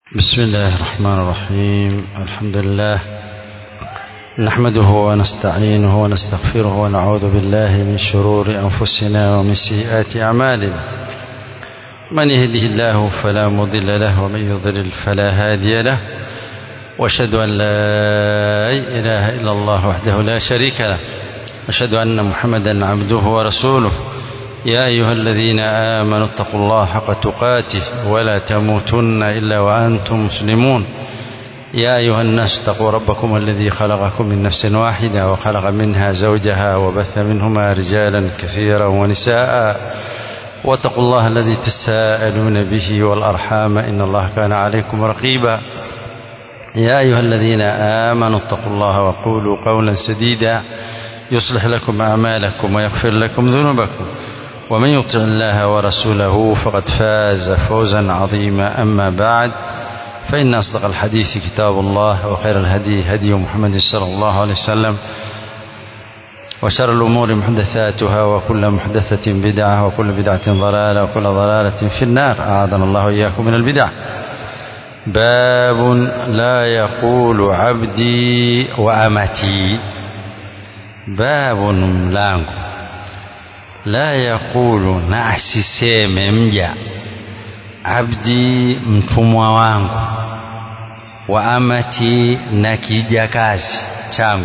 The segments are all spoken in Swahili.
بسم الله الرحمن الرحيم الحمد لله نحمده ونستعينه ونستغفره ونعوذ بالله من شرور أنفسنا ومن سيئات أعمالنا من يهده الله فلا مضل له ومن يضلل فلا هادي له واشهد أن لا إله إلا الله وحده لا شريك له أشهد أن محمدا عبده ورسوله يا أيها الذين آمنوا اتقوا الله حق تقاته ولا تموتن إلا وأنتم مسلمون يا أيها الناس اتقوا ربكم الذي خلقكم من نفس واحدة وخلق منها زوجها وبث منهما رجالا كثيرا ونساء واتقوا الله الذي تساءلون به والأرحام إن الله كان عليكم رقيبا يا أيها الذين آمنوا اتقوا الله وقولوا قولا سديدا يصلح لكم أعمالكم ويغفر لكم ذنوبكم ومن يطع الله ورسوله فقد فاز فوزا عظيما أما بعد فإن أصدق الحديث كتاب الله وخير الهدي هدي محمد صلى الله عليه وسلم وشر الأمور محدثاتها وكل محدثة بدعة وكل بدعة ضلالة وكل ضلالة في النار أعاذنا الله إياكم من البدع باب لا يقول عبدي وأمتي باب mlango la yaqulu na asiseme mja abdi mtumwa wangu wa amati na kijakazi changu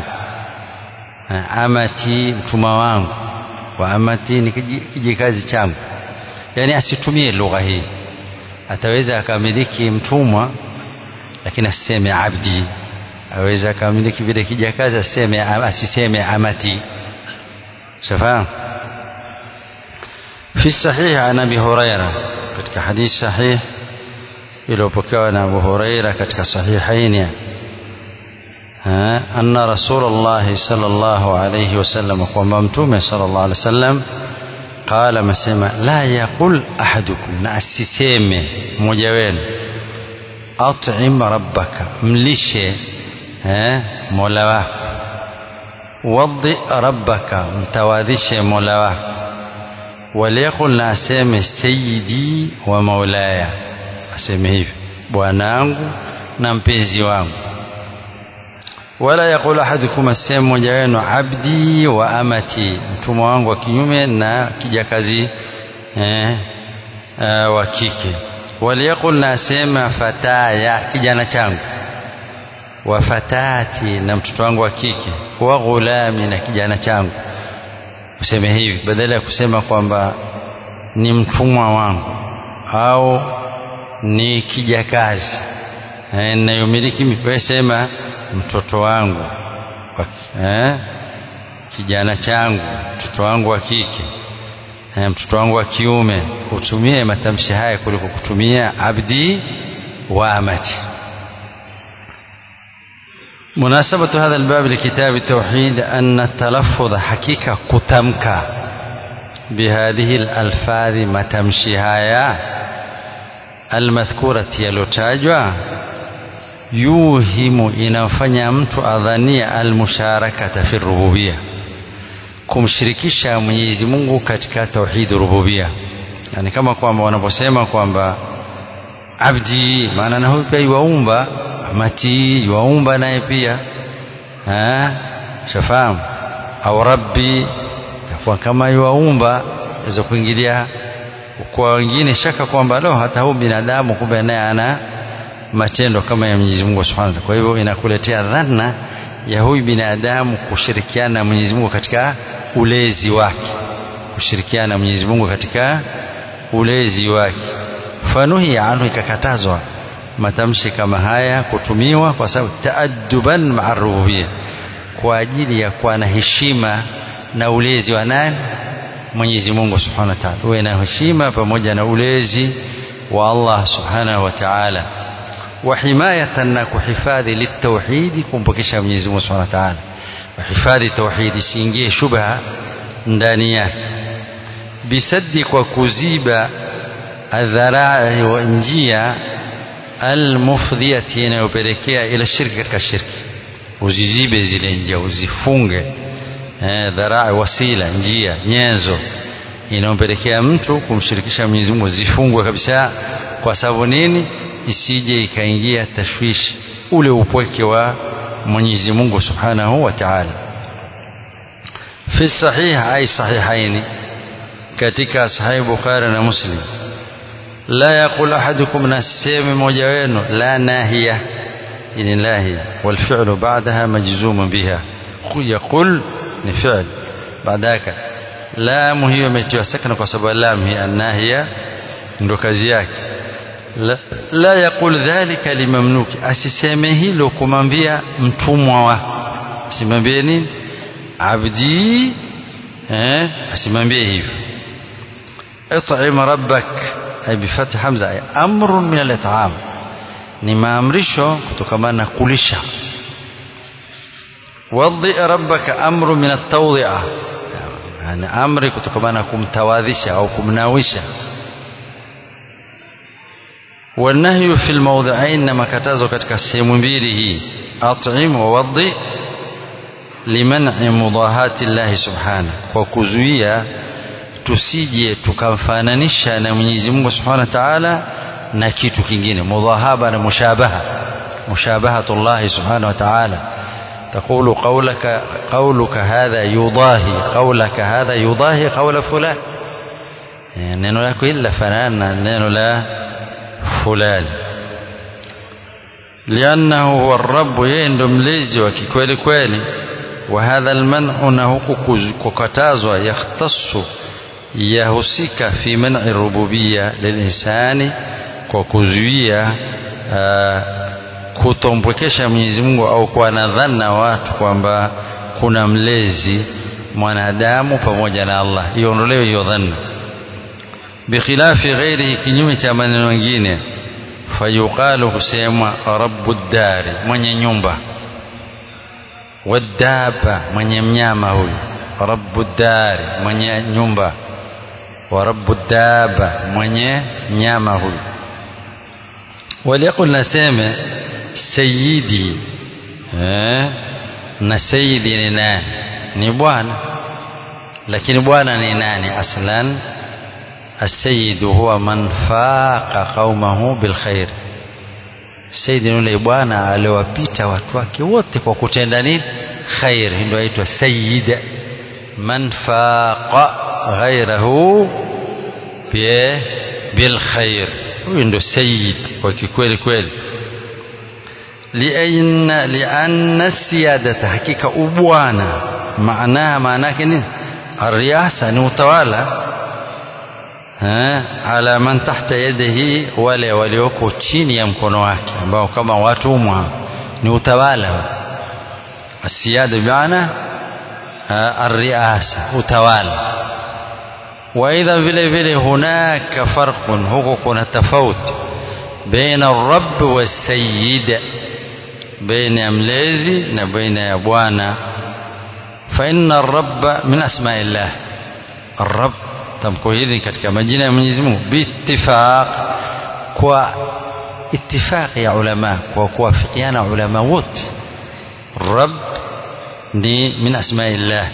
amati mtumwa wangu wa amati ni kijikazi changu yani asitumie lugha hii ataweza akamiliki mtumwa lakini asiseme abdi aweza akamiliki vile kijakazi aseme asiseme amati shafahamu في الصحيح عن ابي هريره katika hadith sahih iliyopokewa na Abu Huraira katika sahihaini anna Rasulullah sallallahu alayhi wasallam kwamba mtume sallallahu alayhi wasallam qala masema la yaqul ahadukum na asiseme mmoja wenu at'im rabbaka mlishe eh mola wako wadhi rabbaka mtawadhishe mola wako waliyakul na aseme sayidi wa maulaya aseme hivi bwanangu na mpenzi wangu wala yakul ahadukum aseme mmoja wenu abdi wa amati mtumwa wangu wa kinyume na kijakazi eh, eh, wa kike waliyakul na asema fataya kijana changu wa fatati na mtoto wangu wa kike wa ghulami na kijana changu useme hivi badala ya kusema kwamba ni mtumwa wangu au ni kijakazi ninayomiliki mimi sema mtoto wangu eh, kijana changu mtoto wangu wa kike eh, mtoto wangu wa kiume utumie matamshi haya kuliko kutumia abdi wa amati مناسبة هذا الباب لكتاب التوحيد أن التلفظ حقيقة كتمك بهذه الألفاظ ما تمشيها المذكورة يلوتاجوا يوهم inafanya mtu adhania almusharakata fi rububia kumshirikisha Mwenyezi Mungu katika tauhid rububia yani kama kwamba wanaposema kwamba abdi maana na huyu pia yuwaumba amati yuwaumba naye pia shafahamu au rabbi yakuwa kama yuwaumba aweza kuingilia kwa wengine shaka kwamba lo hata huu binadamu kumbe naye ana matendo kama ya Mwenyezi Mungu Subhanahu wa kwa hivyo inakuletea dhana ya huyu binadamu kushirikiana na Mwenyezi Mungu katika ulezi wake kushirikiana na Mwenyezi Mungu katika ulezi wake fanuhi anhu ikakatazwa matamshi kama haya kutumiwa kwa sababu taadduban maa rububia kwa ajili ya kuwa na heshima na ulezi wa nani Mwenyezi Mungu Subhanahu wa Ta'ala uwe na heshima pamoja na ulezi wa Allah Subhanahu wa Ta'ala wa himayatan na kuhifadhi litauhidi kumpokesha Mwenyezi Mungu Subhanahu wa Ta'ala kuhifadhi tauhidi isiingie shubha ndani yake bisaddi kwa kuziba adharai wa njia almufdhiyati inayopelekea ila shirki katika shirki uzizibe zile njia uzifunge eh, dharaa wasila njia nyenzo inayompelekea mtu kumshirikisha Mwenyezi Mungu zifungwe kabisa kwa sababu nini isije ikaingia tashwishi ule upweke wa Mwenyezi Mungu Subhanahu wa Ta'ala fi sahih ay sahihaini katika sahih Bukhari na Muslim la yaqul ahadukum nasemi mmoja wenu la nahiya ini nahiya wal fi'lu ba'daha majzum biha yaqul ni fi'l baadaka lam hiyo imetiwa sakana kwa sababu lam hi an-nahiya ndo kazi yake la, la yaqul dhalika limamnuki asiseme hilo kumwambia mtumwa wa asimwambie nini abdi eh asimwambie hivyo اطعم ربك أي بفتح حمزة أي أمر من الإطعام ni maamrisho kutokamana na kulisha wadhi rabbaka amru min at-tawdi'a yani amri kutokamana na kumtawadhisha au kumnawisha والنهي في الموضعين na makatazo katika sehemu mbili hii at'im wa wadhi liman'i mudahati Allah subhanahu kwa kuzuia tusije tukamfananisha na Mwenyezi Mungu Subhanahu wa Ta'ala na kitu kingine mudhahaba na mushabaha mushabahatu Allah Subhanahu wa Ta'ala تقول قولك قولك هذا يضاهي قولك هذا يضاهي قول فلان neno lako illa fanana neno la fulani liannahu huwa rabu yeye ndo mlezi wa kikweli kweli wa hadha alman'u na huku kukatazwa yakhtassu yahusika fi man'i rububiyya lilinsani kwa kuzuia kutompwekesha Mwenyezi Mungu au kuwa na dhana watu kwamba kuna mlezi mwanadamu pamoja na Allah iondolewe hiyo dhana bikhilafi ghairihi kinyume cha maneno mengine fayuqalu husemwa rabbu dari mwenye nyumba wadaba mwenye mnyama huyu rabbu dari mwenye nyumba wa rabbu daba mwenye nyama huyu waliyakul naseme sayidi eh, na sayidi ni nani ni bwana lakini bwana ni nani aslan السيد هو من فاق قومه بالخير سيد yule bwana aliwapita watu wake wote kwa kutenda nini khair ndio aitwa sayyid man faqa ghayrahu bil khair huyu ndio sayyid kwa kikweli kweli lianna lianna siyadata hakika ubwana maana maana yake nini الرئاسه ni utawala ala man tahta yadihi wale walioko chini ya mkono wake ambao kama watumwa ni utawala asiyada bimaana arriasa utawala وايضا vile vile hunaka farqun huko kuna tofauti baina الرب والسيد بين ya mlezi na baina ya bwana فإن الرب من أسماء الله الرب tamko hili katika majina ya Mwenyezi Mungu biittifaq kwa ittifaq ya ulama kwa kuwafikiana ulama wote rabb ni min asmaillah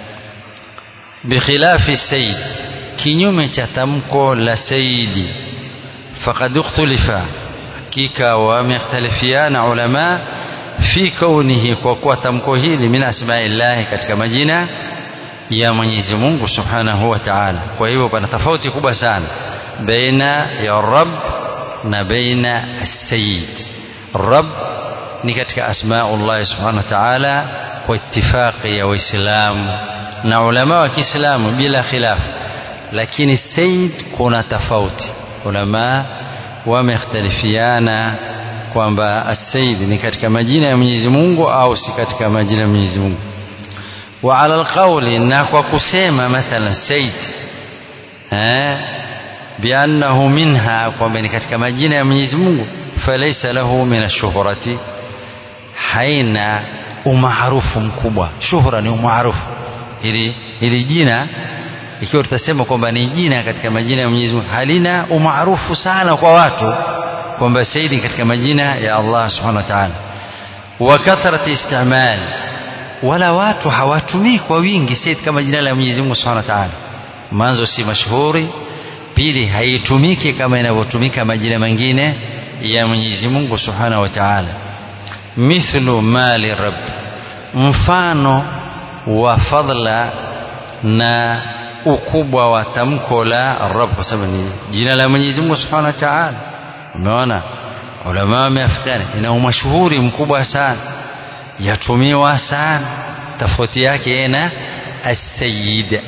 bikhilafi sayyid kinyume cha tamko la sayyidi faqad ikhtulifa hakika wamekhtalifiana ulama fi kaunihi kwa kuwa tamko hili min asmaillah katika majina ya Mwenyezi Mungu Subhanahu wa Ta'ala. Kwa hivyo pana tofauti kubwa sana baina ya Rabb na baina as-Sayyid. Rabb ni katika asmaullah Subhanahu wa Ta'ala kwa ittifaqi ya Waislamu na ulama wa Kiislamu bila khilaf, lakini Sayyid kuna tofauti. Ulama wamekhtalifiana kwamba as-Sayyid ni katika majina ya Mwenyezi Mungu au si katika majina ya Mwenyezi Mungu. وعلى القول ناكو كسيما مثلا سيد ها بأنه منها ومن كتك مجينة يا Mwenyezi Mungu فليس له من الشهرة haina umaarufu mkubwa shuhura ni umaarufu ili ili jina ikiwa tutasema kwamba ni jina katika majina ya Mwenyezi Mungu halina umaarufu sana kwa watu kwamba saidi katika majina ya Allah subhanahu wa ta'ala wa kathrati istimal wala watu hawatumii kwa wingi said kama jina la Mwenyezi Mungu Subhanahu wa Ta'ala mwanzo si mashuhuri pili haitumiki kama inavyotumika majina mengine ya Mwenyezi Mungu Subhanahu wa Ta'ala mithlu mali rabb mfano wa fadla na ukubwa wa tamko la rabb kwa sababu ni jina la Mwenyezi Mungu Subhanahu wa Ta'ala umeona ulama wameafikiana ina umashuhuri mkubwa sana yatumiwa sana tofauti yake na السيد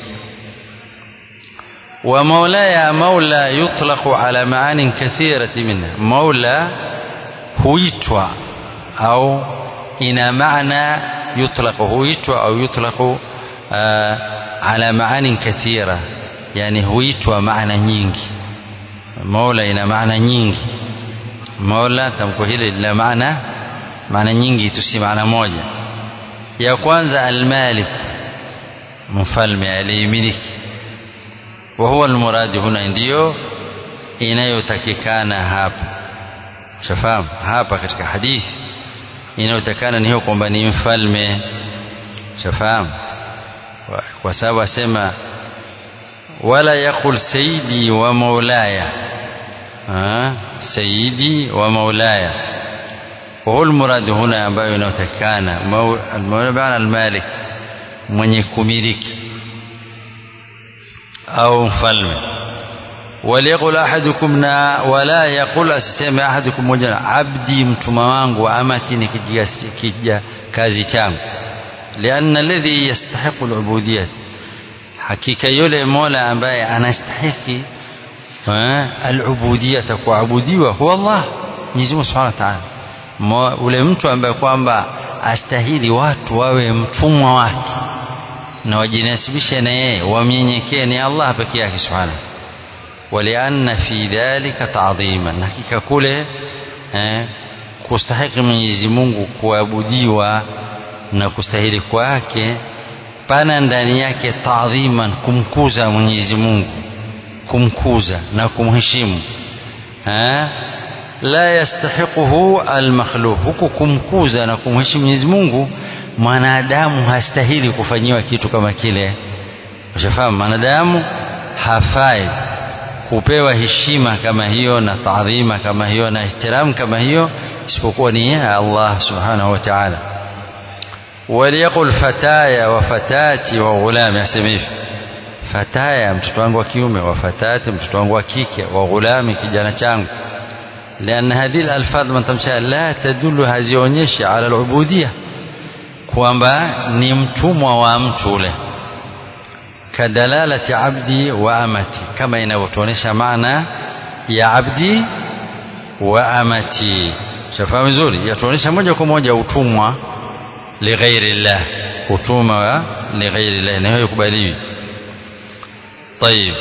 ومولاي مولى يطلق على معان كثيرة منها مولى huitwa au ina maana yutlaq huitwa au yutlaq uh, ala maanin kathira yani huitwa maana nyingi mola ina maana nyingi mola tamko hili lina maana maana nyingi tu si maana moja ya kwanza almalik mfalme aliyemiliki wa huwa almuradi huna ndiyo inayotakikana hapa shafahamu hapa katika hadithi inayotakana ni hiyo kwamba ni mfalme shafahamu kwa sababu asema wala yaqul sayyidi wa maulaya sayyidi wa maulaya وهو المراد هنا ambayo inayotakana المولى بمعنى المالك mwenye kumiliki au mfalme waliyaqul ahadukum na wala yaqul asiseme ahadukum moja abdi mtuma wangu amati ni kija kazi changu lianna alladhi yastahiqu alubudiyat hakika yule mola ambaye anastahiki alubudiyata kuabudiwa huwa Allah Mwenyezi Mungu Subhanahu wa Ta'ala ule mtu ambaye kwamba astahili watu wawe mtumwa wake na wajinasibishe na yeye wamnyenyekee ni Allah peke yake subhanahu walianna fi dhalika ta'dhiman hakika kule eh, kustahiki Mwenyezi Mungu kuabudiwa na kustahili kwake pana ndani yake ta'dhiman kumkuza Mwenyezi Mungu kumkuza na kumheshimu eh, la yastahiquhu almakhluq huku kumkuza na kumheshimu Mwenyezi Mungu mwanadamu hastahili kufanyiwa kitu kama kile ushafahamu mwanadamu hafai kupewa heshima kama hiyo na taadhima kama hiyo na ihtiram kama hiyo isipokuwa ni Allah subhanahu wa ta'ala waliyaqul fataya wa fatati wa ghulami asema hivi fataya mtoto wangu wa kiume wa fatati mtoto wangu wa kike wa ghulami kijana changu لأن هذه الألفاظ من تمشي لا تدل hazionyeshi على العبودية kwamba ni mtumwa wa mtu ule kadalalati abdi wa amati kama inavyotuonesha maana ya abdi wa amati shafahamu vizuri yatuonesha moja kwa moja utumwa lighairi llah utumwa wa lighairi llah na hiyo ikubaliwi طيب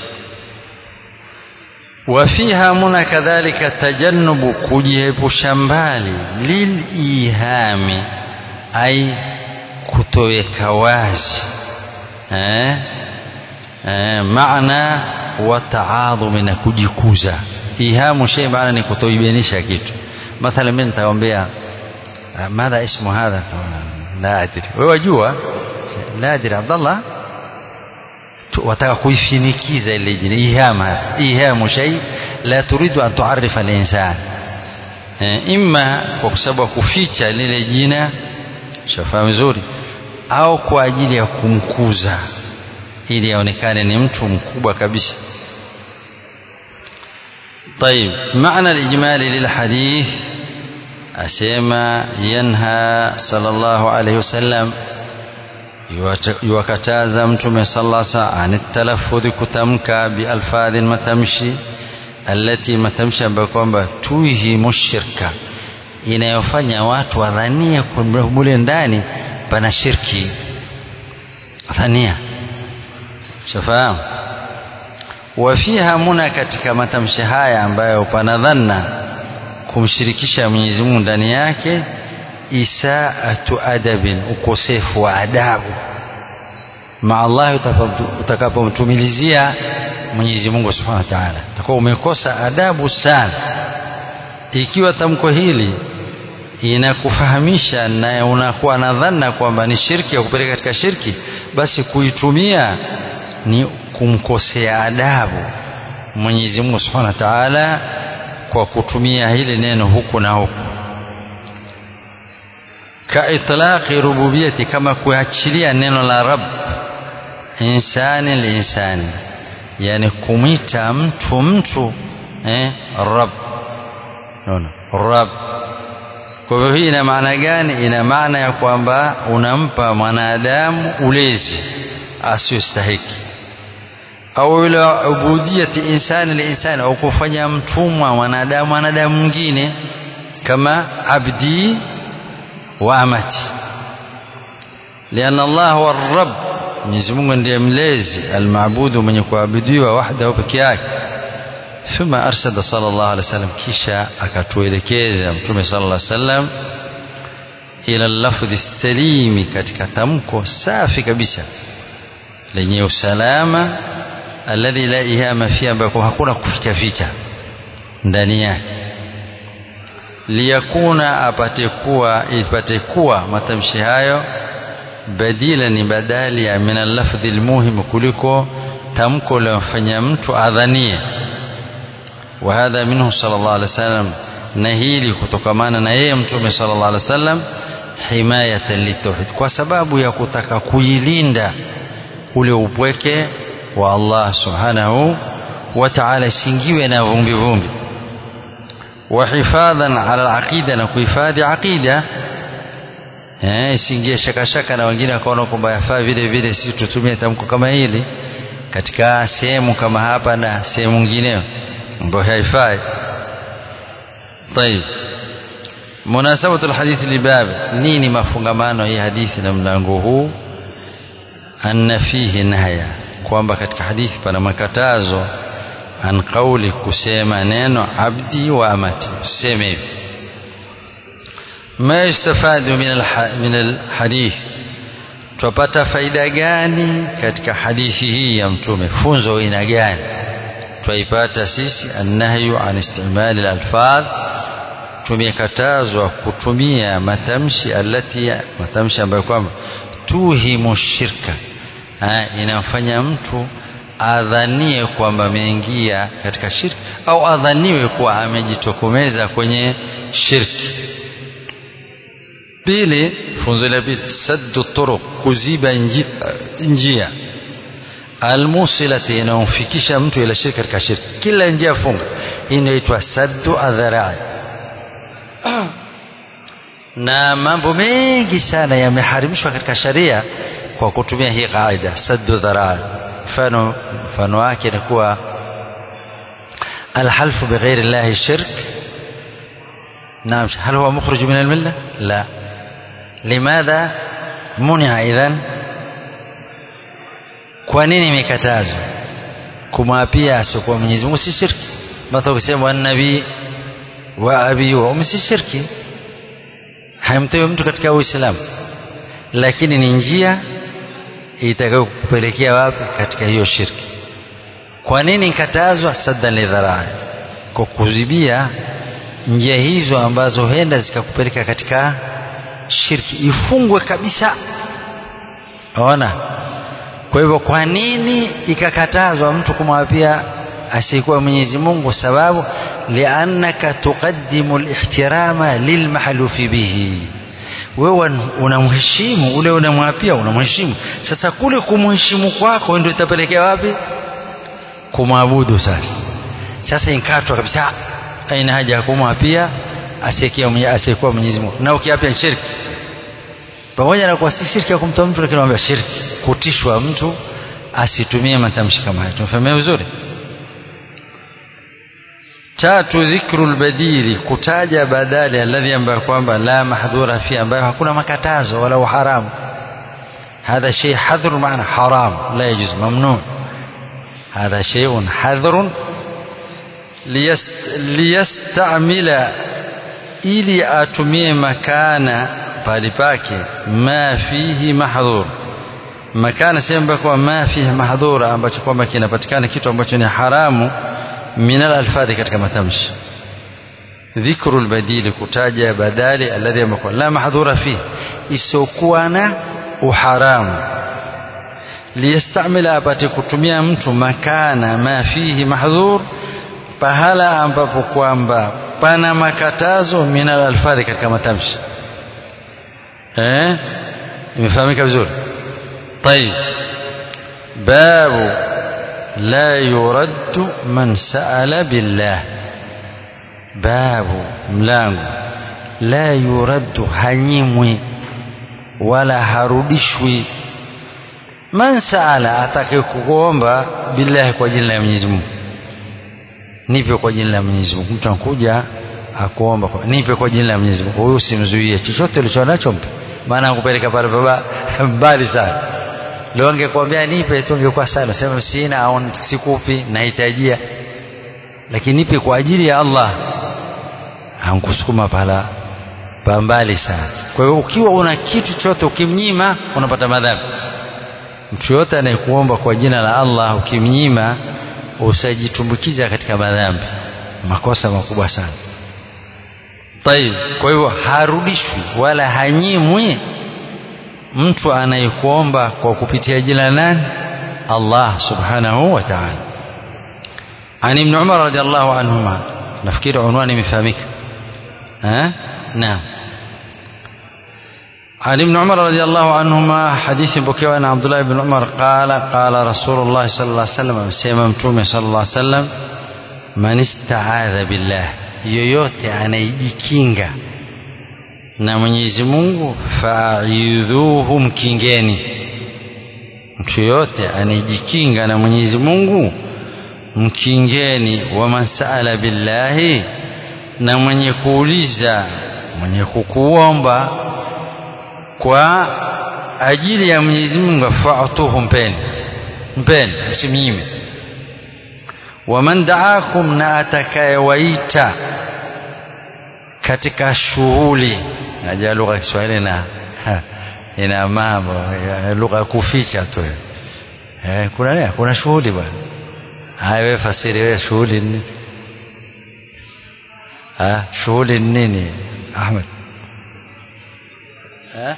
وفيها منا كذلك تجنب kujiepusha mbali lilihami ai kutoweka wazi eh? eh, maana wa taadhumi na kujikuza ihamu shay maana ni kutoibainisha kitu mathalan mimi nitakwambia madha ismu hadha la adri wewe wajua la adri abdallah wataka kuifinikiza ile jina ihama ihamu shay la turidu an tuarifa al-insan imma kwa sababu kuficha lile jina shafahamu vizuri au kwa ajili ya kumkuza ili aonekane ni mtu mkubwa kabisa طيب معنى الإجمالي للحديث أسيما ينهى صلى الله عليه وسلم يوكتاza mtume sallallahu alaihi wasallam anitalafudhi kutamka bialfadhin matamshi alati matamshi ambayo kwamba tuhimu shirka inayofanya watu wadhania mule ndani pana shirki dhania shafahamu wafiha muna katika matamshi haya ambayo pana dhanna kumshirikisha Mwenyezi Mungu ndani yake isaatu adabin ukosefu wa adabu ma Allah utakapomtumilizia Mwenyezi Mungu Subhanahu wa Ta'ala utakuwa umekosa adabu sana ikiwa tamko hili inakufahamisha na unakuwa na dhana kwamba ni shirki ya kupeleka katika shirki basi kuitumia ni kumkosea adabu Mwenyezi Mungu Subhanahu wa Ta'ala kwa kutumia hili neno huku na huku kaitlaqi rububiyati kama kuachilia neno la rab insani linsani yani kumwita mtu mtu eh, rab naona rab kwa hivyo hii ina maana gani ina maana ya kwamba unampa mwanadamu ulezi asiyostahiki au ila ubudiyati insani linsani au kufanya mtumwa mwanadamu mwanadamu mwingine kama abdi wa amati lianna Allah huwa rabb Mwenyezi Mungu ndiye mlezi almaabudu mwenye kuabudiwa wahdahu peke yake thumma arsada sallallahu alaihi wasallam kisha akatuelekeza mtume sallallahu alaihi wasallam ila lafdhi salimi katika tamko safi kabisa lenye usalama alladhi la ihama fi ambako hakuna kuficha ficha ndani yake liyakuna apate kuwa ipate kuwa matamshi hayo badila ni badali ya min lafdhi almuhim kuliko tamko lilofanya mtu adhanie wa hadha minhu sallallahu alaihi wasallam na hili kutokamana na yeye mtume sallallahu alaihi wasallam himayatan litauhid kwa sababu ya kutaka kuilinda ule upweke wa Allah subhanahu wa ta'ala isingiwe na vumbi vumbi wa hifadhan ala alaqida na kuhifadhi aqida eh isingie shaka shaka na wengine wakaona kwamba yafaa vile vile sisi tutumie tamko kama hili katika sehemu kama hapa na sehemu nyingineyo ambayo haifai طيب مناسبة الحديث لباب نيني mafungamano hii hadithi na mlango huu anna fihi nahya kwamba katika hadithi pana makatazo an qauli kusema neno abdi wa amati useme hivi ma yustafadu min alhadith tupata faida gani katika hadithi hii ya mtume funzo aina gani twaipata sisi annahyu an istimali alalfadh tumekatazwa kutumia matamshi alati matamshi ambayo kwamba tuhimu shirka inamfanya mtu adhanie kwamba ameingia katika shirki au adhaniwe kuwa amejitokomeza kwenye shirki pili funzo la pili saddu turuq kuziba njia almusilati inayomfikisha mtu ila shirki katika shirki kila njia funga hii inaitwa saddu adharai na mambo mengi sana yameharimishwa katika sharia kwa kutumia hii kaida saddu dharai mfano mfano wake ni kuwa alhalfu bighairi llahi shirk نعم هل هو مخرج من الملة لا لماذا منع إذن kwa nini imekatazwa kumwapia asiokuwa Mwenyezi Mungu si shirki mathalan kusema wa nabii wa abi wa ummi si shirki haimtoi mtu katika Uislamu lakini ni njia itakayokupelekea wapi katika hiyo shirki kwa nini ikatazwa saddan lidharai kwa kuzibia njia hizo ambazo huenda zikakupeleka katika shirki ifungwe kabisa ona kwa hivyo kwa nini ikakatazwa mtu kumwapia asiyekuwa Mwenyezi Mungu sababu liannaka tuqaddimu alihtirama lilmahlufi bihi wewe unamheshimu ule unamwapia unamheshimu sasa kule kumheshimu kwako ndio itapelekea wapi kumwabudu sasa sasa inkatwa kabisa aina haja ya kumwapia asiyekuwa Mwenyezi Mungu na ukiapia shirki pamoja na kuwa si shirki ya kumtoa mtu lakini anambia shirki kutishwa mtu asitumie matamshi kama hayo tumefahamia vizuri tatu dhikru albadili kutaja badali alladhi ambayo kwamba la mahdhura fi ambayo hakuna makatazo wala uharamu هذا شيء حذر معنى حرام لا يجوز ممنوع هذا شيء حذر ليست ليستعمل ili atumie makana pali pake ma fihi mahdhur makana sehemu kwa ma fihi mahdhura ambacho kwamba kinapatikana kitu ambacho ni haramu min alfadhi katika matamshi dhikru albadili kutaja badali alladhi amekuwa la mahdhura fihi isiokuwa na uharamu liyastamila apate kutumia mtu makana ma fihi mahdhur pahala ambapo kwamba pana makatazo minal alfadhi katika matamshi eh imefahamika vizuri طيب باب لا يرد من سأل بالله باب mlango la yuraddu hanyimwi wala harudishwi man saala atakayekuomba billahi kwa jina la Mwenyezi Mungu nipe kwa jina la Mwenyezi Mungu mtu anakuja akuomba kwa, nipe kwa jina la Mwenyezi Mungu huyu usimzuie chochote ulicho nacho mpe maana akupeleka pale baba mbali sana leo angekwambia nipe tu ungekuwa sana sema sina au sikupi nahitajia lakini nipe kwa ajili ya Allah hankusukuma pala pambali sana kwa hiyo ukiwa una kitu chote ukimnyima unapata madhambi mtu yote anayekuomba kwa jina la Allah ukimnyima usajitumbukiza katika madhambi makosa makubwa sana tayib kwa hivyo harudishwi wala hanyimwi mtu anayekuomba kwa kupitia jina nani Allah subhanahu wa ta'ala عن ابن عمر رضي الله عنهما نفكير عنوان مفهمك ها نعم عن ابن عمر رضي الله عنهما حديث بكي عن عبد الله بن عمر قال قال رسول الله صلى الله عليه وسلم سيما متومي صلى الله عليه وسلم من استعاذ بالله yoyote anayejikinga na Mwenyezi Mungu fa'idhuhu mkingeni mtu yoyote anayejikinga na Mwenyezi Mungu mkingeni wa man saala billahi na mwenye kuuliza mwenye kukuomba kwa ajili ya Mwenyezi Mungu fa'tuhu mpeni mpeni msimnyime waman daakum na atakayewaita katika shughuli najua lugha ya Kiswahili na ina mambo lugha ya kuficha tu eh, kuna nini kuna shughuli bwana haya wewe fasiri wewe shughuli nini ah shughuli nini Ahmed eh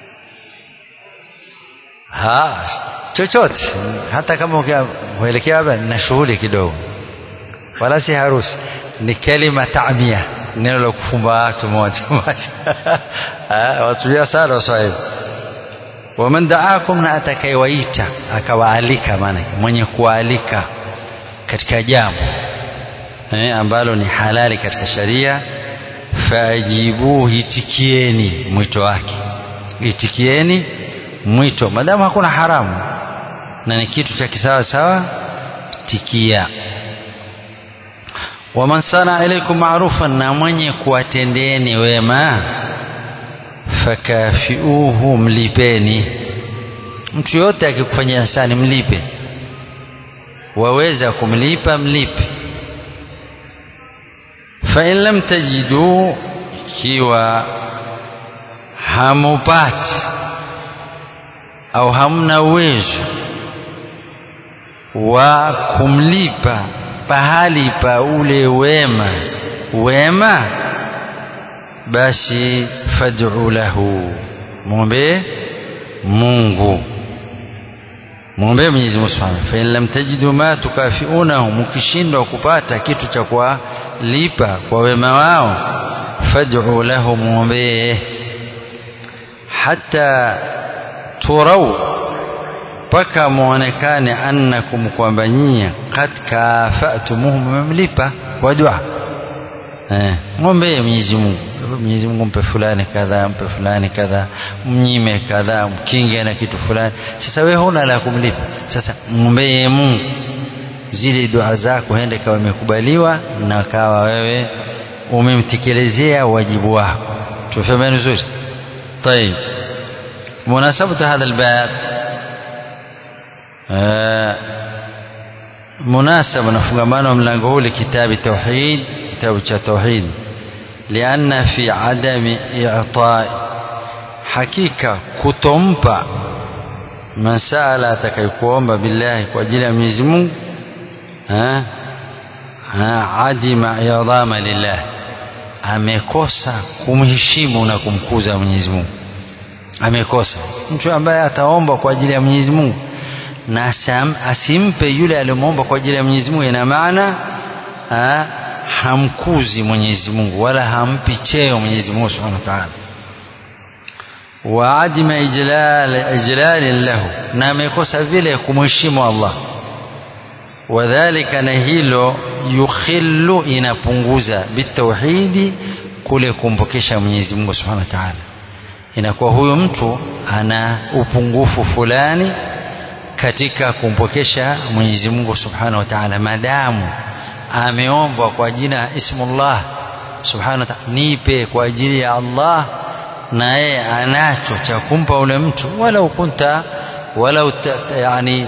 ha chochote hata kama ukielekea hapa na shughuli kidogo wala si harusi ni kalima taamia neno la kufumba watu moja moja watulia sana waswahili waman daakum na atakayewaita akawaalika maana mwenye kualika katika jambo eh, ambalo ni halali katika sharia fajibuhu itikieni mwito wake itikieni mwito madamu hakuna haramu na ni kitu cha kisawa sawa tikia waman sana ilaikum ma'rufan na mwenye kuwatendeeni wema fakafiuhu mlipeni mtu yote akikufanyia ihsani mlipe waweza kumlipa mlipe fa in lam tajidu ikiwa hamupati au hamna uwezo wa kumlipa pahali pa ule wema wema basi fad'u lahu muombe Mungu muombe Mwenyezi Mungu Subhanahu fa in lam tajidu ma tukafiunahu mkishindwa kupata kitu cha kuwalipa kwa wema wao fad'u lahu muombe hata turau mpaka muonekane annakum kwamba nyinyi kad kafatumuhum mmemlipa kwa dua eh ngombe Mwenyezi Mungu Mwenyezi Mungu mpe fulani kadhaa mpe fulani kadhaa mnyime kadhaa mkinge na kitu fulani sasa wewe huna la kumlipa sasa mwombee Mungu zile dua zako hende kawa imekubaliwa na kawa wewe umemtekelezea wajibu wako tufahameni vizuri طيب مناسبة هذا الباب آه مناسبة نفقمان من لنقول كتاب التوحيد كتاب التوحيد لأن في عدم إعطاء حقيقة كتمبا من سأل أتكيكوomba بالله kwa ajili ya Mwenyezi Mungu ha adima idhama lillah amekosa kumheshimu na kumkuza Mwenyezi Mungu amekosa mtu ambaye ataomba kwa ajili ya Mwenyezi Mungu na asimpe yule aliyomwomba kwa ajili ya Mwenyezi Mungu ina maana ha, hamkuzi Mwenyezi Mungu wala hampi cheo Mwenyezi Mungu Subhanahu wa Ta'ala wa adima ijlal ijlal lahu na amekosa vile kumheshimu Allah wadhalika na hilo yukhillu inapunguza bitauhidi kule kumpokesha Mwenyezi Mungu Subhanahu wa Ta'ala inakuwa huyo mtu ana upungufu fulani katika kumpokesha Mwenyezi Mungu Subhanahu wa Ta'ala madamu ameombwa kwa jina ismullah Subhanahu wa Ta'ala nipe kwa ajili ya Allah na yeye anacho cha kumpa ule mtu walau kunta walau yani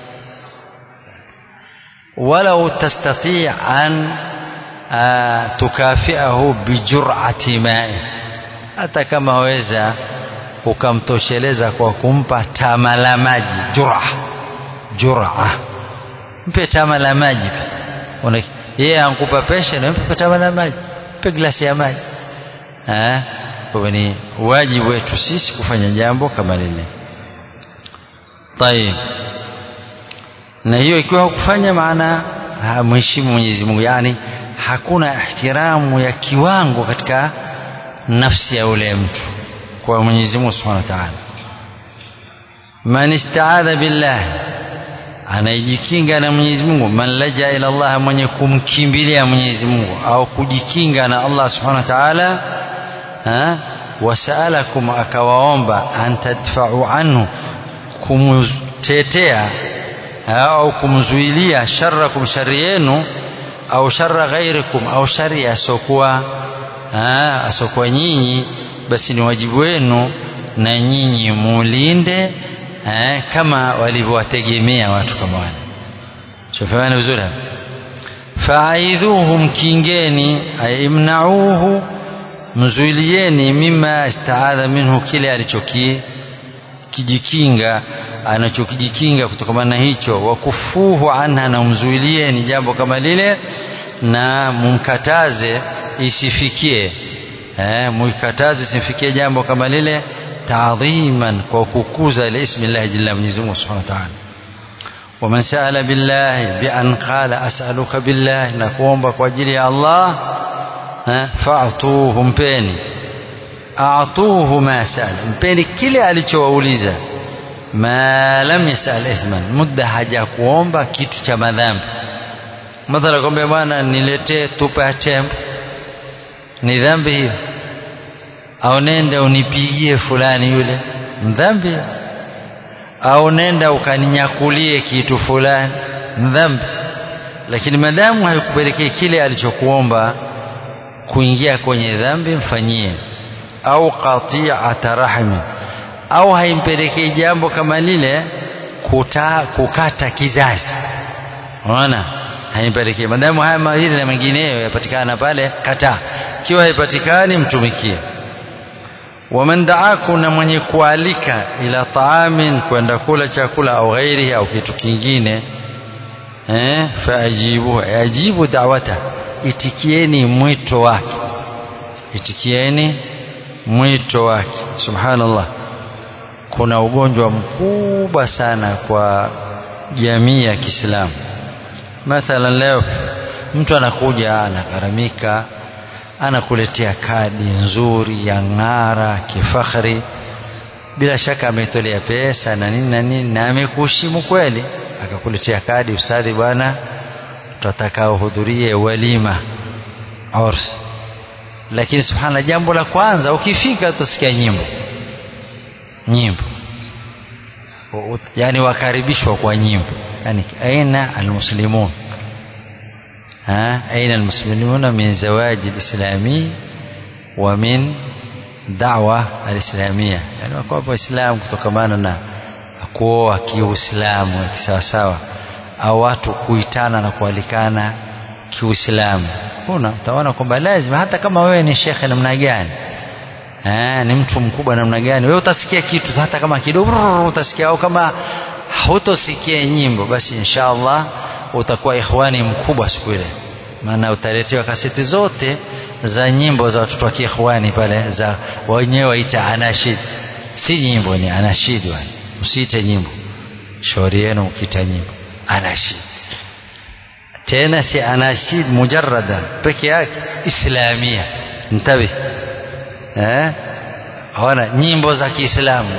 walau tastati an tukafiahu bijur'ati ma'i hata kama waweza ukamtosheleza kwa kumpa tama la maji jura jura mpe tama la maji yeye ankupa pesha na mpe tama la maji mpe glasi ya maji kwa ni wajibu wetu sisi kufanya jambo kama lile tayib na hiyo ikiwa hukufanya maana mheshimu Mwenyezi Mungu yani hakuna ihtiramu ya kiwango katika nafsi ya ule mtu kwa Mwenyezi Mungu Subhanahu wa Ta'ala man istaadha billah anayejikinga na Mwenyezi Mungu man laja ila Allah mwenye kumkimbilia Mwenyezi Mungu au kujikinga na Allah Subhanahu wa Ta'ala wasaalakum akawaomba an tadfa'u anhu kumtetea au kumzuilia sharrakum shari yenu au sharra ghairikum au shari asokuwa asokuwa nyinyi basi ni wajibu wenu na nyinyi mulinde eh, kama walivyowategemea watu kama wale shofana vizuri faaidhuhum kingeni aimnauhu mzuilieni mima istaadha minhu kile alichoki kijikinga anachokijikinga kutokana na hicho wakufuhu anha na mzuilieni jambo kama lile na mumkataze isifikie eh, muikataze isifikie jambo kama lile taadhiman kwa kukuza ile ismi Allah jalla Mwenyezi Mungu Subhanahu wa Ta'ala ومن سأل بالله بأن قال أسألك بالله نقوم بقوجل يا الله فأعطوه mpeni أعطوه ما سأل mpeni kile alichowauliza ma lam yasal ithman muda haja kuomba kitu cha madhambi mathala kwambia bwana niletee tupa ya tembo ni dhambi hiyo au nenda unipigie fulani yule mdhambi au nenda ukaninyakulie kitu fulani mdhambi lakini madamu haikupelekea kile alichokuomba kuingia kwenye dhambi mfanyie au qati'ata rahmi au haimpelekei jambo kama lile kuta, kukata kizazi unaona haimpelekei madamu haya mawili na mengineyo yapatikana pale kataa ikiwa haipatikani mtumikie waman daaku na mwenye kualika ila taamin kwenda kula chakula au ghairihi au kitu kingine eh, faajibu ajibu dawata itikieni mwito wake itikieni mwito wake subhanallah kuna ugonjwa mkubwa sana kwa jamii ya Kiislamu mathalan leo mtu anakuja anagharamika anakuletea kadi nzuri ya ng'ara kifakhari bila shaka ametolea pesa na nini na nini na amekuheshimu kweli akakuletea kadi ustadhi bwana tutataka uhudhurie walima urs lakini subhana jambo la kwanza ukifika utasikia nyimbo nyimbo yani wakaribishwa kwa nyimbo yani aina almuslimun أين المسلمون من زواج الإسلامي ومن دعوة الإسلامية يعني وكوا وإسلام kutokamana na kuoa kiuislamu kisawasawa au watu kuitana na kualikana kiuislamu kuna utaona kwamba lazima hata kama wewe ni shekhe namna gani eh, ni mtu mkubwa namna gani wewe utasikia kitu hata kama kidogo utasikia au kama hutosikia nyimbo basi inshallah utakuwa ikhwani mkubwa siku ile maana utaletewa kaseti zote za nyimbo za watoto wa kiikhwani pale za wenyewe waita anashid si nyimbo ni anashid wani usiite nyimbo shauri yenu ukiita nyimbo anashid tena si anashid mujarrada peke yake islamia ntabi eh ona nyimbo za Kiislamu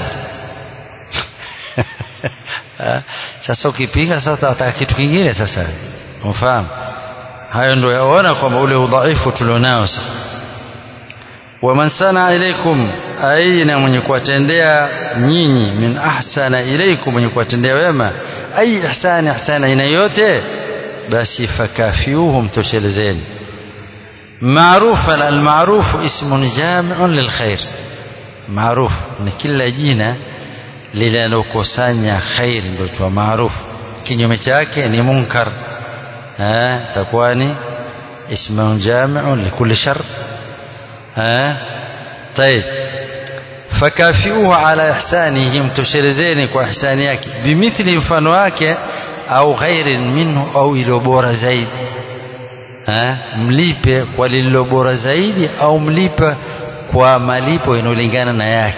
sasa ukipiga sasa wataka kitu kingine sasa unafahamu hayo ndio yaona kwamba ule udhaifu tulionao sasa waman sana ilaikum aina mwenye kuwatendea nyinyi min ahsana ilaikum mwenye kuwatendea wema ai ihsani ihsani aina yote basi fakafiuhu mtoshelezeni معروفا المعروف اسم جامع للخير معروف ni kila jina linalokusanya khair ndio tu maarufu kinyume chake ni munkar eh takuwa ni ismun jami'un likulli shar eh طيب فكافئوه على احسانه mtoshelezeni kwa ihsani yake bimithli mfano wake au ghairin minhu au ilo bora zaidi eh mlipe kwa lililo bora zaidi au mlipe kwa malipo inolingana na yake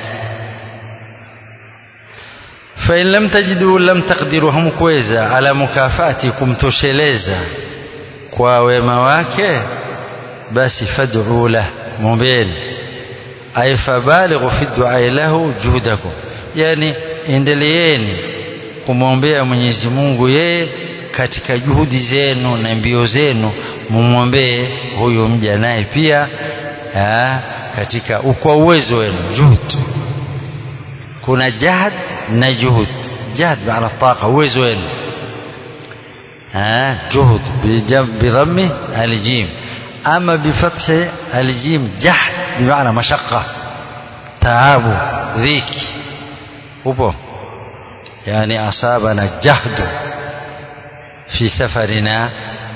fa in lam tajidu lam taqdiru hamkuweza ala mukafati kumtosheleza kwa wema wake basi fad'u lah mumbeni ay fabalighu fi du'a lahu juhdakum yani endeleeni kumwombea Mwenyezi Mungu yeye katika juhudi zenu na mbio zenu mumwombee huyu mja naye pia aa, katika kwa uwezo wenu juhud kuna jahad na juhud jahad maana taqa uwezo wenu juhud bidhammi aljim ama bifathi aljim jahd bimaana mashaqqa taabu dhiki upo yani asabana jahdu في سفرنا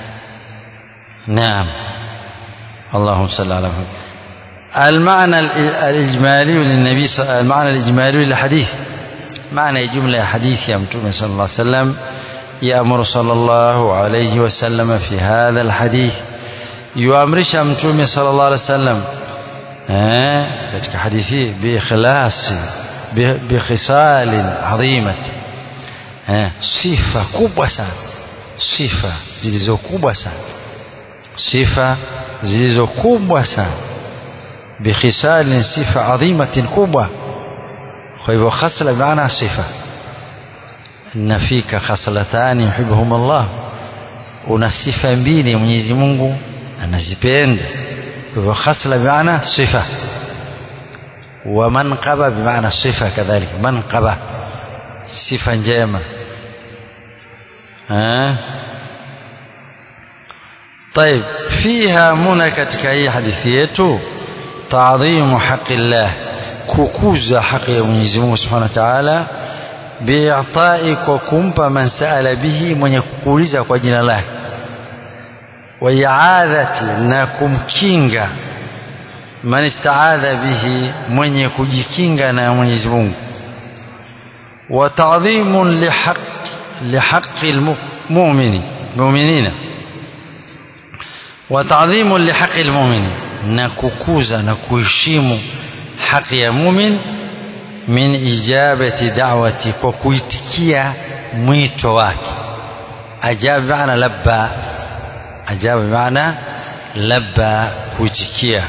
نعم اللهم صل على محمد المعنى الإجمالي للنبي المعنى الإجمالي للحديث معنى جملة حديث يا متوم صلى الله عليه وسلم يأمر صلى الله عليه وسلم في هذا الحديث يؤمرش متوم صلى الله عليه وسلم katika hadithi biikhlasi bikhisalin adhimat sifa kubwa sana sifa zilizokubwa sana sifa zilizokubwa sana bikhisalin sifa adhimatin kubwa kwa hivyo khasla maana sifa inna fika khaslatani yuhibbuhum Allah una sifa mbili Mwenyezi Mungu anazipenda kwa hivyo khasla maana sifa wa manqaba bimaana sifa kadhalika manqaba sifa njema ها طيب فيها منى katika hii hadithi yetu تعظيم حق الله kukuza haki ya Mwenyezi Mungu Subhanahu wa Ta'ala bi'ta'i kwa kumpa man sa'ala bihi mwenye kukuuliza kwa jina lake wa i'adhati na kumkinga man ista'adha bihi mwenye kujikinga na Mwenyezi Mungu wa ta'dhimun lihaq لحق المؤمن المؤمنين وتعظيم لحق المؤمن نكوكوزا نكوهشيم حق يا مؤمن من إجابة دعوة وكويتكيا mwito wake ajaba maana labba ajaba maana labba kuitikia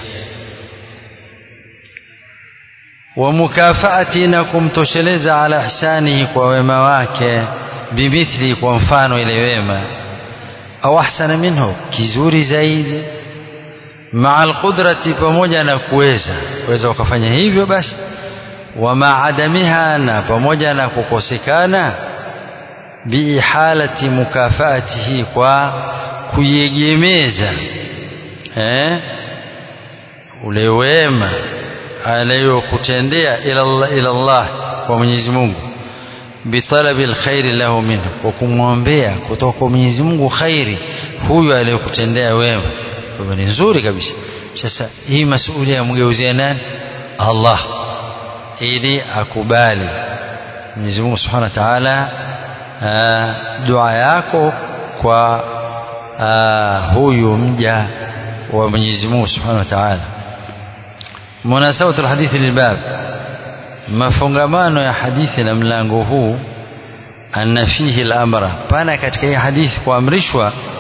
wa mukafaati na kumtosheleza ala ihsanihi kwa wema wake bimithli kwa mfano ile wema au ahsana minhu kizuri zaidi maa alqudrati pamoja na kuweza kuweza ukafanya hivyo basi wa maadamiha na pamoja na kukosekana biihalati mukafaatihi kwa kuiegemeza eh ule wema aliyokutendea ila Allah, ila Allah kwa Mwenyezi Mungu bitalabi alkhairi lahu minhu kwa kumwombea kutoka kwa Mwenyezi Mungu khairi huyu aliyokutendea wema kwa ni nzuri kabisa sasa hii masuala ya mgeuzia nani Allah ili akubali Mwenyezi Mungu Subhanahu wa Ta'ala dua yako kwa aa, huyu mja wa Mwenyezi Mungu Subhanahu wa Ta'ala munasabatu alhadithi lilbab mafungamano ya hadithi na mlango huu anna fihi al-amra pana katika hii hadithi kuamrishwa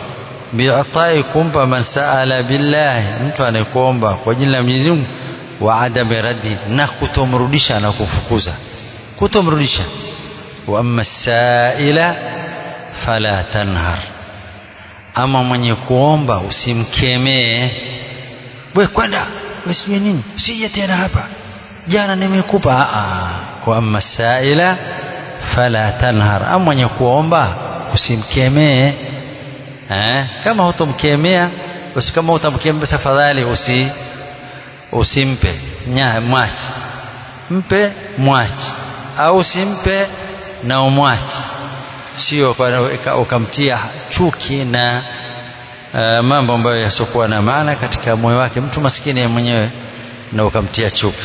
bi'atai kumpa man saala billahi mtu anayekuomba kwa jina la Mwenyezi Mungu wa adami raddi na kutomrudisha na kufukuza kutomrudisha wa amma saila fala tanhar ama mwenye kuomba usimkemee we kwenda usije nini usije tena hapa jana nimekupa wa amma saila fala tanhar ama mwenye kuomba usimkemee eh kama hutomkemea basi kama utamkemea tafadhali usi usimpe nya mwachi mpe mwachi au usimpe na umwachi sio ukamtia chuki na uh, mambo ambayo yasiokuwa na maana katika moyo wake mtu maskini mwenyewe na ukamtia chuki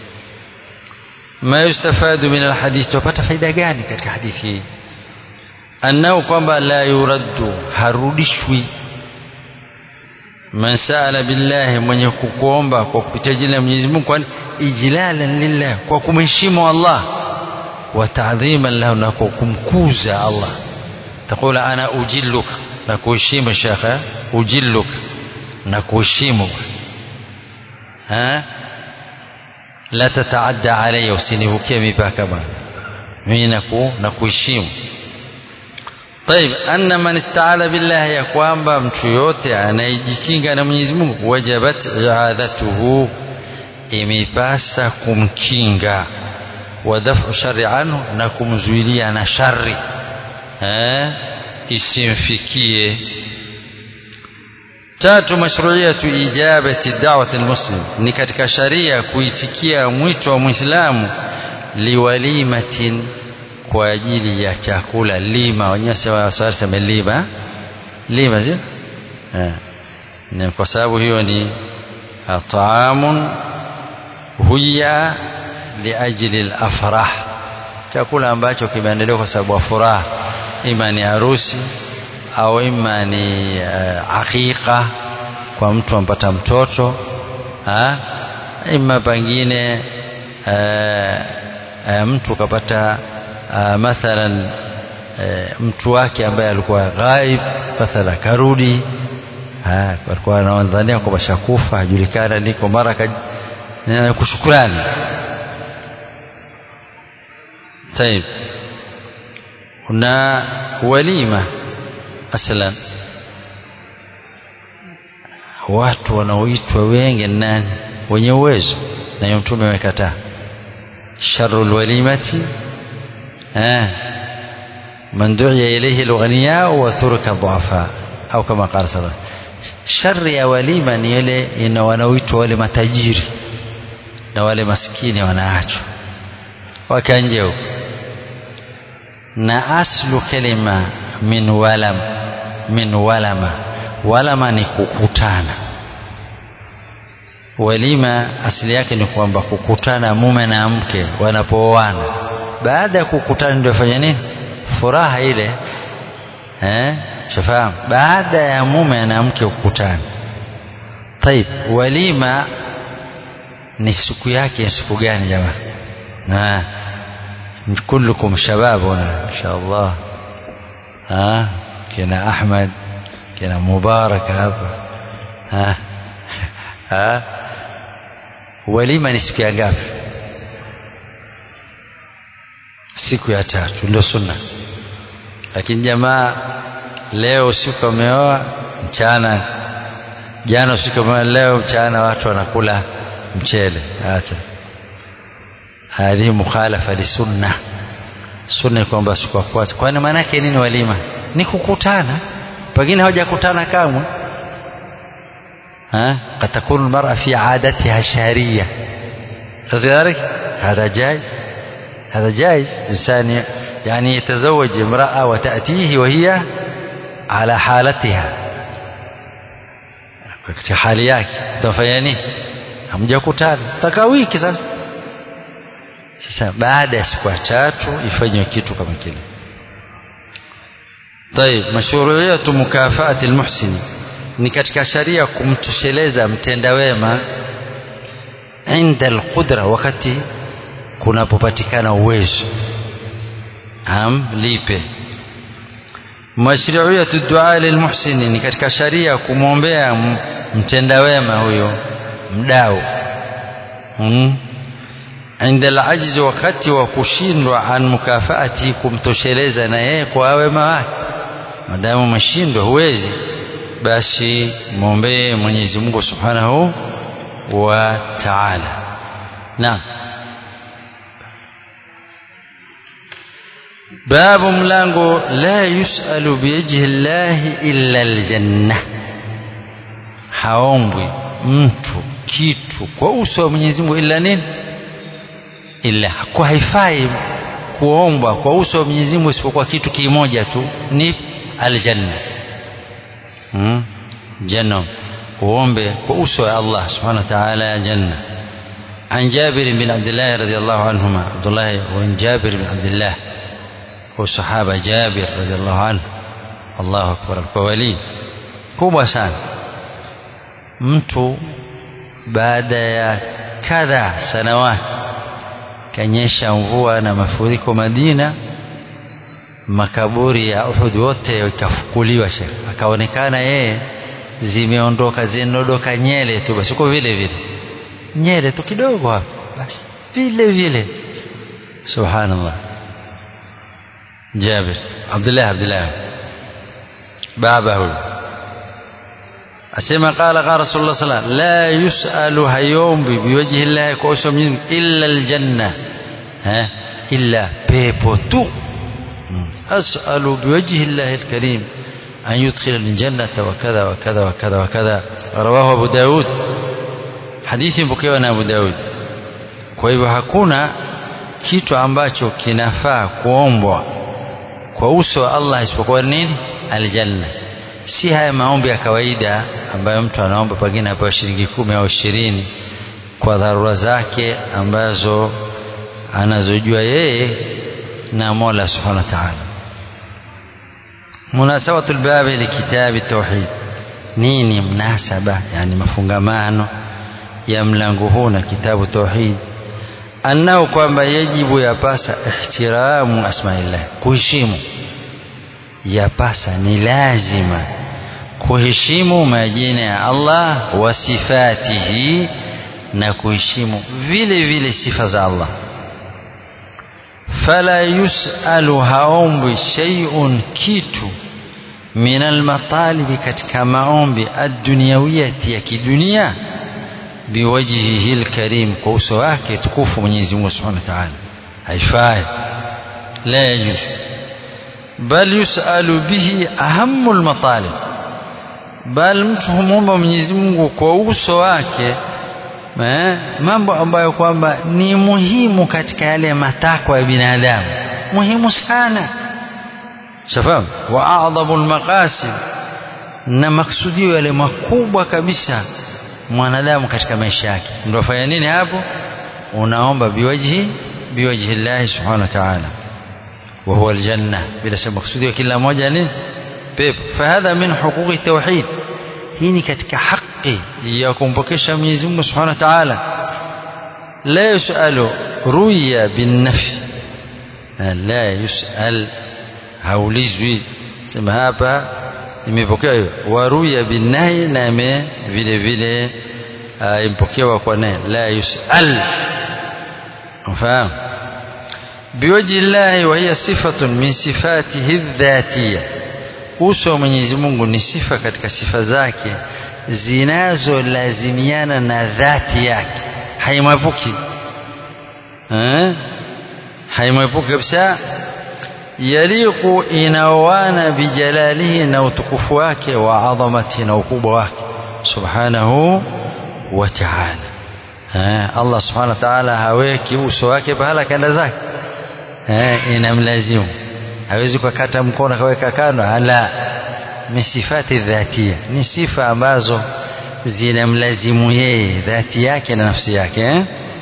ma yustafadu min alhadith tupata faida gani katika hadithi hii annahu kwamba la yuraddu harudishwi man saala billahi mwenye kukuomba kwa kupitia jina la Mwenyezi Mungu kwani ijlalan lillah kwa kumheshimu Allah wa ta'dhiman lahu na kwa kumkuza Allah takula ana ujilluka na kuheshimu shekhe ujilluka na kuheshimu ha la tataadda alayya usinivukie mipaka bwana mimi naku na kuheshimu طيب أن من استعاذ بالله ya kwamba mtu yote anayejikinga na Mwenyezi Mungu wajabat i'adhatuhu imepasa kumkinga wa daf'u sharri anhu na kumzuilia na shari eh isimfikie tatu mashruiyatu ijabati da'wati almuslim ni katika sharia kuitikia mwito wa muislamu liwalimatin kwa ajili ya chakula lima wenyewe wasema lima lima sio eh kwa sababu hiyo ni taamun huya liajli al-afrah chakula ambacho kimeandaliwa kwa sababu ya furaha ima ni harusi au ima ni uh, aqiqa kwa mtu ampata mtoto ha? ima pengine uh, uh, mtu kapata uh, mathalan uh, mtu wake ambaye alikuwa ghaib mathalan karudi alikuwa anawadhania kwamba shakufa hajulikana liko mara kushukurani طيب kuna walima aslan watu wanaoitwa wengi nani wenye uwezo na hiyo mtume amekataa sharul walimati eh man du'iya ilayhi al-ghaniya wa turka dhu'afa au kama qala sallallahu shari ya walima ni ile ina wanaoitwa wale matajiri na wale maskini wanaachwa wakanje huko na aslu kalima min walam min walama walama ni kukutana walima asili yake ni kwamba kukutana mume na mke wanapooana baada ya kukutana ndio fanya nini furaha ile eh shafahamu baada ya mume na mke kukutana طيب walima ni siku yake siku gani jamaa na كلكم شباب هنا ما شاء الله ها كنا أحمد كنا مبارك هذا ها ها walima ni siku ya ngapi siku ya tatu ndio sunna lakini jamaa leo usiku ameoa mchana jana usiku ameoa leo mchana watu wanakula mchele acha hadhi mukhalafa li sunna sunna kwamba siku ya kwanza kwani maana yake nini walima ni kukutana pengine hawajakutana kamwe ها قد تكون المرأة في عادتها الشهرية لذلك هذا جائز هذا جائز إنسان يعني يتزوج امرأة وتأتيه وهي على حالتها katika hali yake utafanya nini hamjakutana taka wiki sasa sasa baada ya siku tatu ifanywe kitu kama kile طيب مشروعية مكافأة المحسن ni katika sharia kumtosheleza mtenda wema inda alqudra wakati kunapopatikana uwezo am lipe mashruiyatu dua lilmuhsini ni katika sharia kumwombea mtenda wema huyo mdau hmm. inda alajzi wakati wa kushindwa an mukafaati kumtosheleza na yeye kwa wema wake madamu umeshindwa huwezi basi mwombee Mwenyezi Mungu Subhanahu wa Ta'ala naam babu mlango la yusalu biwajhi llahi illa aljanna haombwi mtu kitu kwa uso wa Mwenyezi Mungu ila nini ila kwa haifai kuombwa kwa uso wa Mwenyezi Mungu isipokuwa kitu kimoja tu ni aljanna hmm? janna uombe kwa uso wa Allah subhanahu wa ta'ala ya janna عن جابر بن عبد الله رضي الله عنهما عبد الله وعن جابر بن عبد الله وصحابة جابر رضي الله عنه الله أكبر الكوالي kubwa sana mtu baada ya kadha sanawati kanyesha mvua na mafuriko Madina makaburi ya Uhud wote ikafukuliwa shekh akaonekana yeye zimeondoka zinaondoka nyele tu basi uko vile vile nyele tu kidogo hapo basi vile vile subhanallah Jabir Abdullah Abdullah baba huyu asema qala qala rasulullah sallallahu alaihi wasallam la yusalu hayombi biwajhi llahi kwa uso Mwenyezi illa aljanna ha illa pepo tu أسأل بوجه الله الكريم أن يدخل الجنة وكذا وكذا وكذا وكذا رواه أبو داود حديث مpokewa أبو داود kwa hivyo hakuna kitu ambacho kinafaa kuombwa kwa uso wa Allah isipokuwa nini aljanna si haya maombi ya kawaida ambayo mtu anaomba pengine apewa shilingi kumi au ishirini kwa dharura zake ambazo anazojua yeye na Mola Subhanahu wa Ta'ala munasabatu albabi likitabi tauhid nini mnasaba yani mafungamano ya mlango huu na kitabu tauhid anao kwamba yajibu yapasa ihtiramu asmaillah kuheshimu yapasa ni lazima kuheshimu majina ya Allah wa sifatihi na kuheshimu vile vile sifa za Allah fala yusalu haombwi shay'un kitu min almatalibi katika maombi ad-dunyawiyati ya kidunia biwajhihi alkarim kwa uso wake tukufu Mwenyezi Mungu Subhanahu wa Ta'ala haifai la yajuz bal yusalu bihi ahammu almatalib bal mtu humwomba Mwenyezi Mungu kwa uso wake eh, mambo ambayo kwamba ni muhimu katika yale matakwa ya binadamu muhimu sana shafahamu wa adhamu almaqasid na maksudio yale makubwa kabisa mwanadamu katika maisha yake ndio fanya nini hapo unaomba biwajhi biwajhi Allah subhanahu wa ta'ala wa huwa aljanna bila shaka maksudio kila moja ni pepo fahadha min huquqi tauhid hii ni katika haki ya kumpokesha Mwenyezi Mungu Subhanahu wa Ta'ala la yusalu ruya bin nafi la yusal haulizwi sema hapa imepokea hiyo waruya bin nahi na ime vile vile impokewa kwa nahi la yusal ufahamu biwaji llahi wa hiya sifatun min sifatihi dhatiyah uso wa Mwenyezi Mungu ni sifa katika sifa zake zinazolazimiana na dhati yake haimwepuki eh haimwepuki kabisa yaliqu inawana bijalalihi na utukufu wake wa adhamati na ukubwa wake subhanahu wa ta'ala eh Allah subhanahu wa ta'ala haweki uso wake pahala kanda zake eh inamlazimu hawezi kukata mkono akaweka kando ala ni sifati dhatia ni sifa ambazo zinamlazimu yeye dhati yake na nafsi yake eh?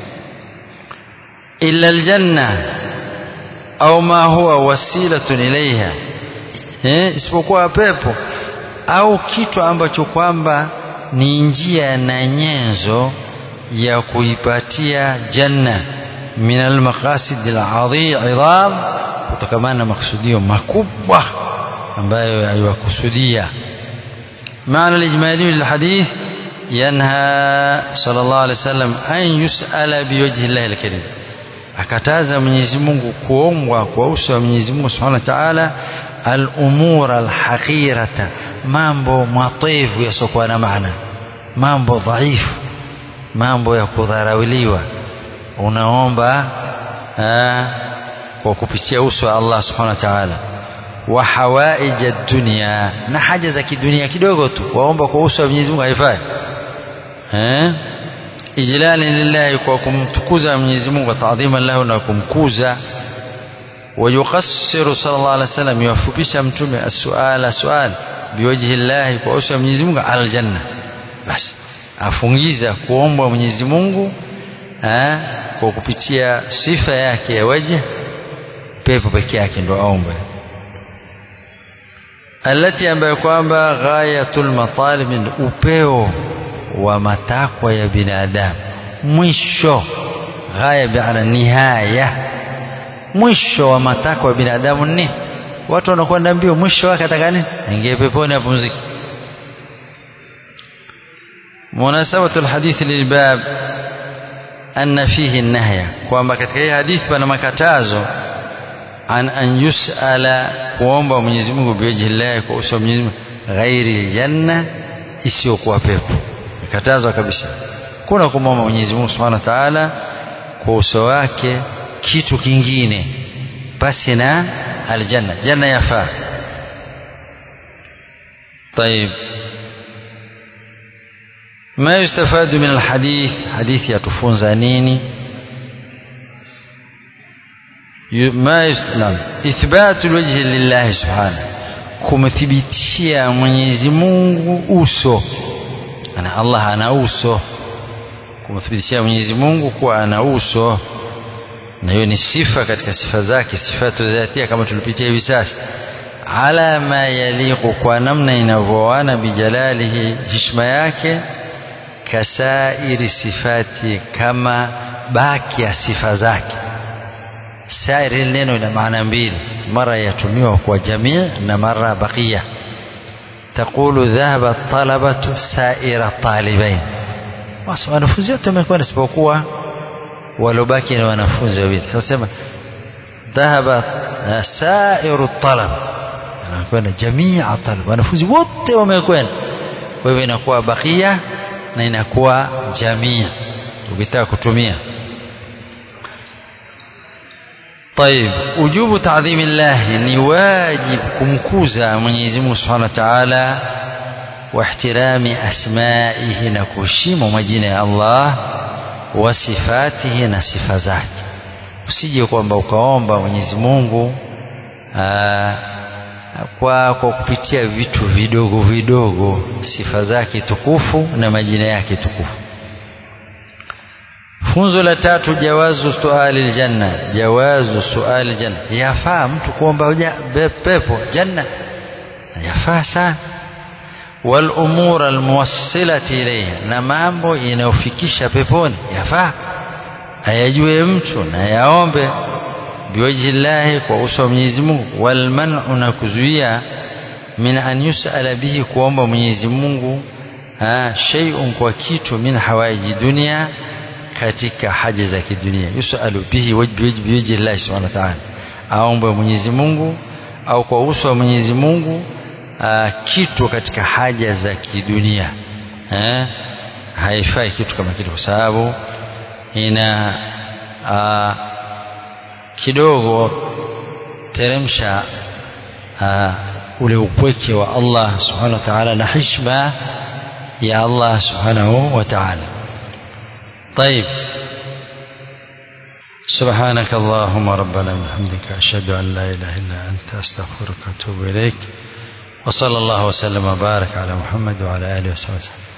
illa aljanna au ma huwa wasilatun ilaiha eh? isipokuwa pepo au kitu ambacho kwamba ni njia na nyenzo ya kuipatia janna min almaqasid al'idham kutokamana na makusudio makubwa ambayo aiwakusudia maana alijmali lilhadith yanha sallallahu alaihi wasallam an yusala biwajhi llahi alkarim akataza Mwenyezi Mungu kuombwa kwa uso wa Mwenyezi Mungu Subhanahu wa Ta'ala al-umur al-haqirata mambo matifu yasiokuwa na maana mambo dhaifu mambo ya kudharauliwa unaomba kwa kupitia uso wa Allah Subhanahu wa Ta'ala wa hawaij ad-dunya na haja za kidunia kidogo tu waomba kwa uso wa Mwenyezi Mungu haifai eh ijlali lillahi kwa kumtukuza Mwenyezi Mungu wa taadhima lahu na kumkuza ويقصر صلى الله عليه وسلم يوفقisha mtume السؤال سؤال بوجه الله kwa uso wa Mwenyezi Mungu ala janna basi afungiza kuomba Mwenyezi Mungu kwa kupitia sifa yake ya wajh pepo peke yake ndo aombe alati ambayo kwamba ghayatul matalib upeo wa matakwa ya binadamu mwisho ghaya bi'ala nihaya mwisho wa matakwa ya binadamu ni watu wanakwenda mbio mwisho wake ataka nini aingie peponi apumzike munasabatu alhadith lilbab anna fihi nahya kwamba katika hii hadithi pana makatazo an an yusala kuomba Mwenyezi Mungu biwajhi Allah kwa uso wa Mwenyezi Mungu ghairi janna isiyokuwa pepo ikatazwa kabisa kuna kumwomba Mwenyezi Mungu Subhanahu wa Ta'ala kwa uso wake kitu kingine basi na aljanna janna yafaa طيب ما يستفاد من الحديث حديث يتفونز نيني ما يسلم إثبات الوجه لله سبحانه kumthibitishia Mwenyezi Mungu uso ana Allah ana uso kumthibitishia Mwenyezi Mungu kuwa ana uso na hiyo ni sifa katika sifa zake sifatu dhatia kama tulipitia hivi sasa ala ma yaliqu kwa namna inavyoana bijalalihi hishma yake kasairi sifati kama baki ya sifa zake sairi neno ina maana mbili mara yatumiwa kwa jamii na mara bakia تقول ذهب الطلبة سائر الطالبين basi wanafunzi wote wamekwenda isipokuwa walobaki ni wanafunzi wawili sasa sema dhahaba sairu talab anakwenda jamia talab wanafunzi wote wamekwenda kwa hivyo inakuwa bakia na inakuwa jamia ukitaka kutumia طيب وجوب تعظيم الله ni wajib kumkuza Mwenyezi Mungu Subhanahu wa Ta'ala واحترام أسمائه نكوشيم majina Allah wa sifatihi na sifa zake usije kwamba ukaomba Mwenyezi Mungu aa, kwa kwa kupitia vitu vidogo vidogo sifa zake tukufu na majina yake tukufu funzo la tatu jawazu suali aljanna jawazu suali aljanna yafaa mtu kuomba pepo janna yafaa sana wal umur al muwassilati ilayha na mambo inayofikisha peponi yafaa ayajue mtu na yaombe biwajhi llahi kwa uso wa Mwenyezi Mungu wal man'u na kuzuia min an yusala bihi kuomba Mwenyezi Mungu shay'un kwa kitu min hawaiji dunia katika haja za kidunia yusalu bihi biwajhi llahi subhanahu wa ta'ala aombe Mwenyezi Mungu au kwa uso wa Mwenyezi Mungu aa, kitu katika haja za kidunia eh? haifai kitu kama kile kwa sababu ina aa, kidogo teremsha aa, ule upweke wa Allah subhanahu wa ta'ala na hishma ya Allah subhanahu wa ta'ala طيب سبحانك اللهم ربنا وبحمدك أشهد أن لا إله إلا أنت أستغفرك وأتوب إليك وصلى الله وسلم وبارك على محمد وعلى آله وصحبه وسلم